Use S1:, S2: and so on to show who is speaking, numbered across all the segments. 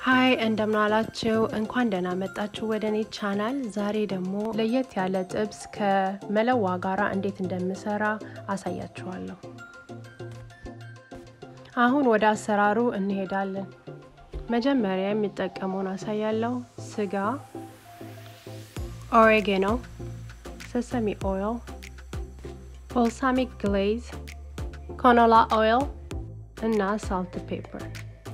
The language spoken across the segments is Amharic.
S1: ሀይ እንደምናላችሁ እንኳን ደህና መጣችሁ ወደ እኔ ቻናል። ዛሬ ደግሞ ለየት ያለ ጥብስ ከመለዋ ጋራ እንዴት እንደምሰራ አሳያችኋለሁ። አሁን ወደ አሰራሩ እንሄዳለን። መጀመሪያ የሚጠቀመውን አሳያለሁ። ስጋ፣ ኦሬጌኖ፣ ሰሰሚ ኦይል፣ ቦልሳሚክ ግሌዝ፣ ኮኖላ ኦይል እና ሳልት ፔፐር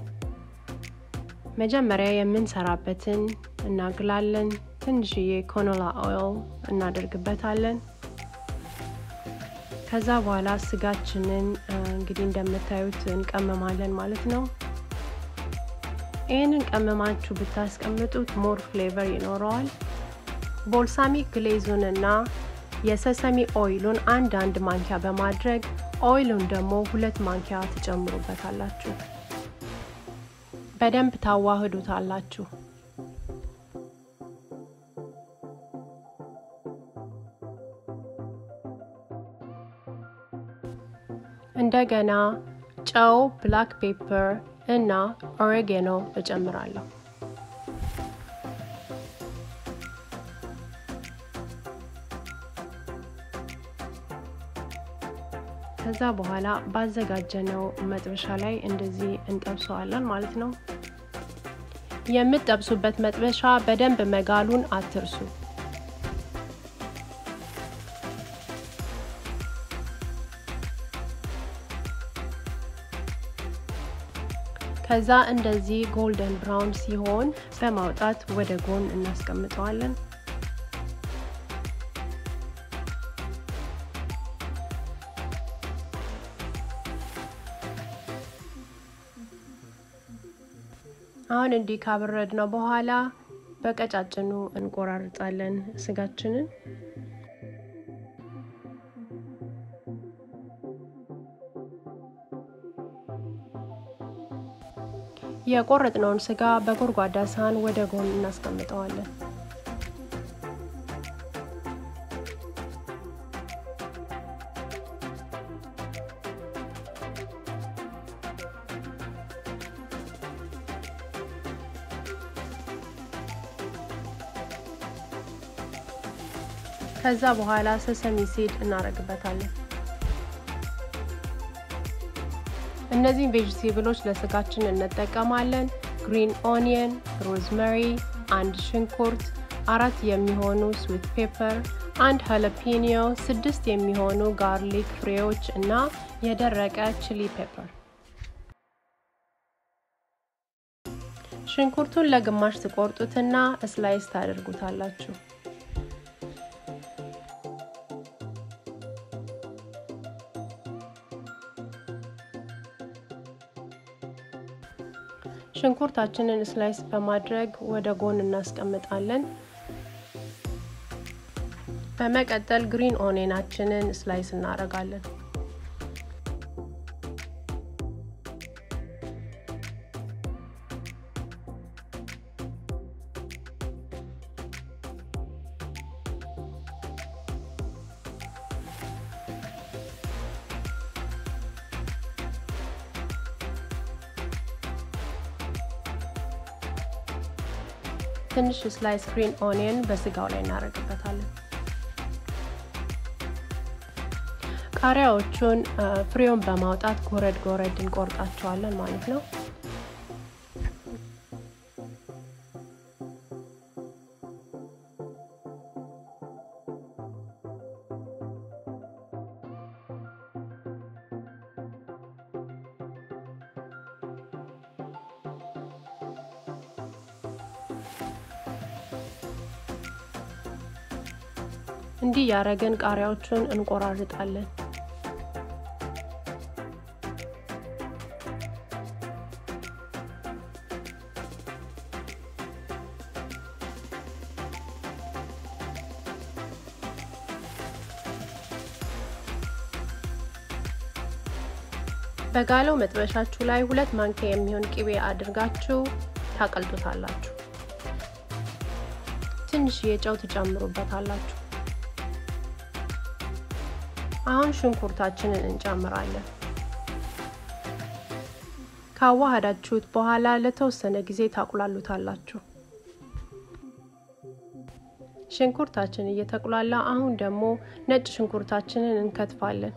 S1: መጀመሪያ የምንሰራበትን እናግላለን። ትንሽዬ ኮኖላ ኦይል እናደርግበታለን። ከዛ በኋላ ስጋችንን እንግዲህ እንደምታዩት እንቀመማለን ማለት ነው። ይህንን ቀመማችሁ ብታስቀምጡት ሞር ፍሌቨር ይኖረዋል። ቦልሳሚክ ግሌዙን እና የሰሰሚ ኦይሉን አንድ አንድ ማንኪያ በማድረግ ኦይሉን ደግሞ ሁለት ማንኪያ ትጨምሩበታላችሁ። በደንብ ታዋህዱታላችሁ። እንደገና ጨው፣ ብላክ ፔፐር እና ኦሬጌኖ እጨምራለሁ። ከዛ በኋላ ባዘጋጀነው መጥበሻ ላይ እንደዚህ እንጠብሰዋለን ማለት ነው። የምትጠብሱበት መጥበሻ በደንብ መጋሉን አትርሱ። ከዛ እንደዚህ ጎልደን ብራውን ሲሆን በማውጣት ወደ ጎን እናስቀምጠዋለን። አሁን እንዲህ ካበረድ ነው በኋላ በቀጫጭኑ እንቆራርጣለን ስጋችንን። የቆረጥነውን ስጋ በጎድጓዳ ሳህን ወደ ጎን እናስቀምጠዋለን። ከዛ በኋላ ሰሰሚ ሲድ እናደርግበታለን። እነዚህን ቬጅቴብሎች ለስጋችን እንጠቀማለን። ግሪን ኦኒየን፣ ሮዝመሪ፣ አንድ ሽንኩርት፣ አራት የሚሆኑ ስዊት ፔፐር፣ አንድ ሀለፒኒዮ፣ ስድስት የሚሆኑ ጋርሊክ ፍሬዎች እና የደረቀ ቺሊ ፔፐር። ሽንኩርቱን ለግማሽ ትቆርጡትና ስላይስ ታደርጉታላችሁ። ሽንኩርታችንን ስላይስ በማድረግ ወደ ጎን እናስቀምጣለን። በመቀጠል ግሪን ኦኔናችንን ስላይስ እናደርጋለን። ትንሽ ስላይስ ግሪን ኦኒየን በስጋው ላይ እናደርግበታለን። ቃሪያዎቹን ፍሬውን በማውጣት ጎረድ ጎረድ እንቆርጣቸዋለን ማለት ነው። እንዲህ ያረገን ቃሪያዎቹን እንቆራርጣለን። በጋለው መጥበሻችሁ ላይ ሁለት ማንኪያ የሚሆን ቅቤ አድርጋችሁ ታቀልጡታላችሁ። ትንሽዬ ጨው ትጨምሩበታላችሁ። አሁን ሽንኩርታችንን እንጨምራለን። ካዋሃዳችሁት በኋላ ለተወሰነ ጊዜ ታቁላሉታላችሁ። ሽንኩርታችን እየተቁላላ አሁን ደግሞ ነጭ ሽንኩርታችንን እንከትፋለን።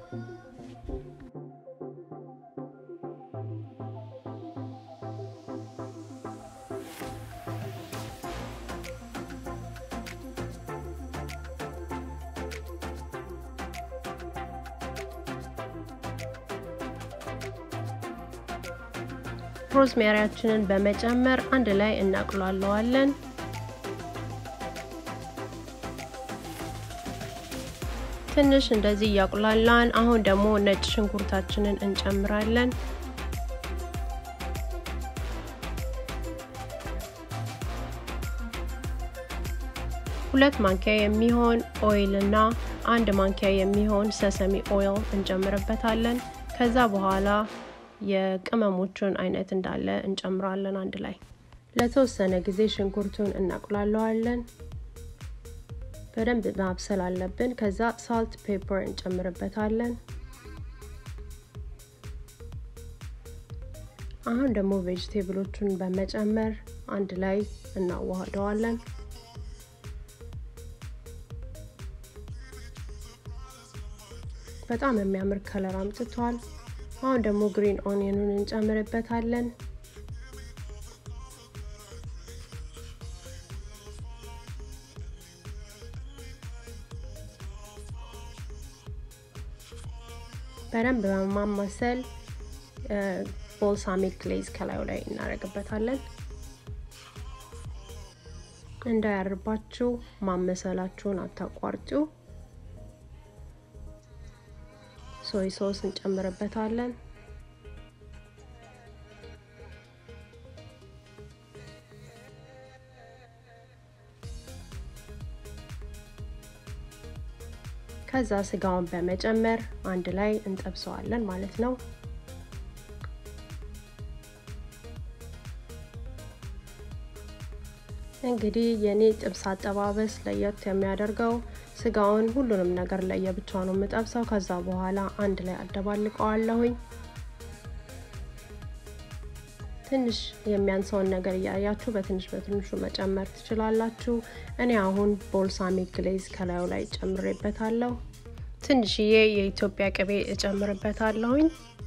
S1: ሮዝሜሪያችንን በመጨመር አንድ ላይ እናቁላለዋለን። ትንሽ እንደዚህ እያቁላላን አሁን ደግሞ ነጭ ሽንኩርታችንን እንጨምራለን። ሁለት ማንኪያ የሚሆን ኦይል እና አንድ ማንኪያ የሚሆን ሰሰሚ ኦይል እንጨምርበታለን። ከዛ በኋላ የቅመሞቹን አይነት እንዳለ እንጨምራለን አንድ ላይ ለተወሰነ ጊዜ ሽንኩርቱን እናቁላለዋለን። በደንብ ማብሰል አለብን። ከዛ ሳልት ፔፐር እንጨምርበታለን። አሁን ደግሞ ቬጅቴብሎቹን በመጨመር አንድ ላይ እናዋህደዋለን። በጣም የሚያምር ከለር አምጥቷል። አሁን ደግሞ ግሪን ኦኒየኑን እንጨምርበታለን። በደንብ በማማሰል ቦልሳሚክ ግሌዝ ከላዩ ላይ እናደርግበታለን። እንዳያርባችሁ ማመሰላችሁን አታቋርጡ። ሶይ ሶስ እንጨምርበታለን። ከዛ ስጋውን በመጨመር አንድ ላይ እንጠብሰዋለን ማለት ነው። እንግዲህ የኔ ጥብስ አጠባበስ ለየት የሚያደርገው ስጋውን ሁሉንም ነገር ለየብቻ ነው የምጠብሰው። ከዛ በኋላ አንድ ላይ አደባልቀዋለሁኝ። ትንሽ የሚያንሰውን ነገር እያያችሁ በትንሽ በትንሹ መጨመር ትችላላችሁ። እኔ አሁን ቦልሳሚክ ግሌዝ ከላዩ ላይ ጨምሬበታለሁ። ትንሽዬ የኢትዮጵያ ቅቤ እጨምርበታለሁኝ።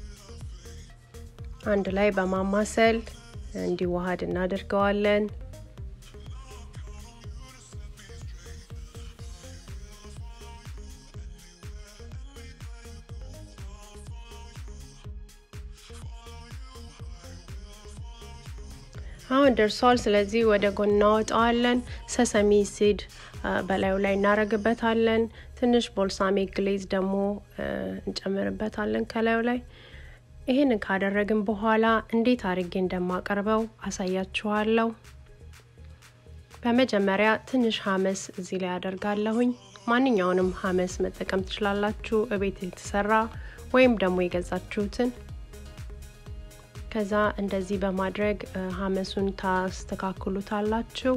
S1: አንድ ላይ በማማሰል እንዲዋሃድ እናደርገዋለን። አሁን ደርሷል። ስለዚህ ወደ ጎን እናወጣዋለን። ሰሰሚ ሲድ በላዩ ላይ እናረግበታለን። ትንሽ ቦልሳሚክ ግሌዝ ደግሞ እንጨምርበታለን ከላዩ ላይ። ይህንን ካደረግን በኋላ እንዴት አድርጌ እንደማቀርበው አሳያችኋለሁ። በመጀመሪያ ትንሽ ሀመስ እዚህ ላይ አደርጋለሁኝ። ማንኛውንም ሀመስ መጠቀም ትችላላችሁ፣ እቤት የተሰራ ወይም ደግሞ የገዛችሁትን ከዛ እንደዚህ በማድረግ ሀመሱን ታስተካክሉታላችሁ።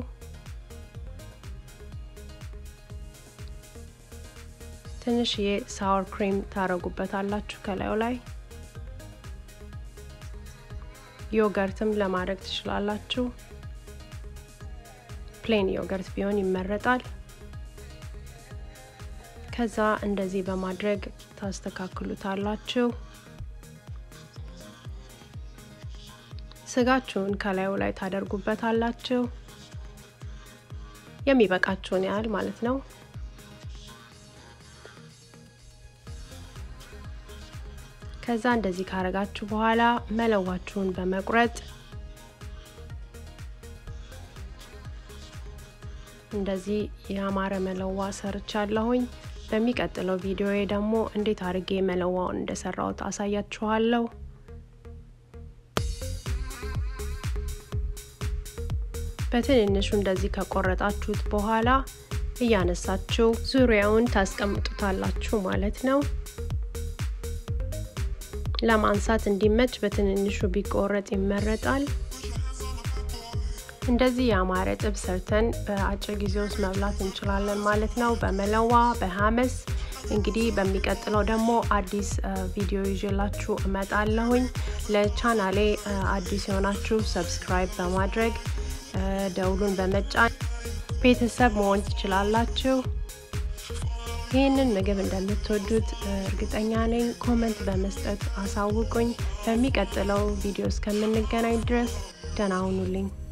S1: ትንሽዬ ሳወር ክሪም ታረጉበታላችሁ ከላዩ ላይ። ዮገርትም ለማድረግ ትችላላችሁ። ፕሌን ዮገርት ቢሆን ይመረጣል። ከዛ እንደዚህ በማድረግ ታስተካክሉታላችሁ። ስጋችሁን ከላዩ ላይ ታደርጉበታላችሁ የሚበቃችሁን ያህል ማለት ነው። ከዛ እንደዚህ ካረጋችሁ በኋላ መለዋችሁን በመቁረጥ እንደዚህ ያማረ መለዋ ሰርቻለሁኝ። በሚቀጥለው ቪዲዮ ደግሞ እንዴት አድርጌ መለዋውን እንደሰራሁት አሳያችኋለሁ። በትንንሹ እንደዚህ ከቆረጣችሁት በኋላ እያነሳችሁ ዙሪያውን ታስቀምጡታላችሁ ማለት ነው። ለማንሳት እንዲመች በትንንሹ ቢቆረጥ ይመረጣል። እንደዚህ ያማረ ጥብስ ሰርተን በአጭር ጊዜ ውስጥ መብላት እንችላለን ማለት ነው። በመለዋ በሀመስ እንግዲህ በሚቀጥለው ደግሞ አዲስ ቪዲዮ ይዤላችሁ እመጣለሁኝ። ለቻናሌ አዲስ የሆናችሁ ሰብስክራይብ በማድረግ ደውሉን በመጫን ቤተሰብ መሆን ትችላላችሁ። ይህንን ምግብ እንደምትወዱት እርግጠኛ ነኝ። ኮመንት በመስጠት አሳውቁኝ። በሚቀጥለው ቪዲዮ እስከምንገናኝ ድረስ ደህና ሁኑልኝ።